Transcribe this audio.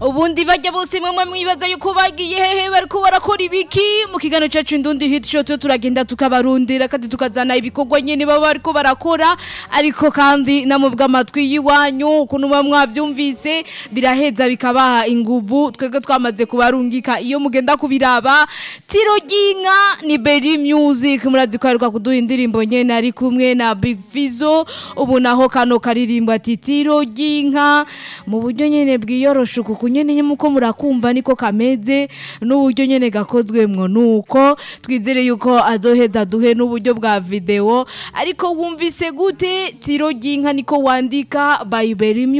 ubundi bajya bose mwe mwibaza yuko bagiye hehe bariko barakora ibiki mu kiganiro cacu indundi hit show tyo turagenda tukabarundira kandi tukazana ibikorwa nyene baba bariko barakora ariko kandi namwe bw'amatwi y'iwanyu ukuntu muba mwavyumvise biraheza bikabaha inguvu twebwe twamaze kubarungika iyo mugenda kubiraba tiro ry'inka ni Berry Music murazi ko aheruka kuduha indirimbo nyene ari kumwe na Big Fizzo ubu naho kano karirimbo ati tiro ry'inka mu buryo nyene bwiyorosha kuko nyene nyene muko murakumva niko kameze n'uburyo nyene gakozwemwo nuko twizere yuko azoheza duhe n'uburyo bwa video ariko wumvise gute tiro ry'inka niko wandika by Berry Music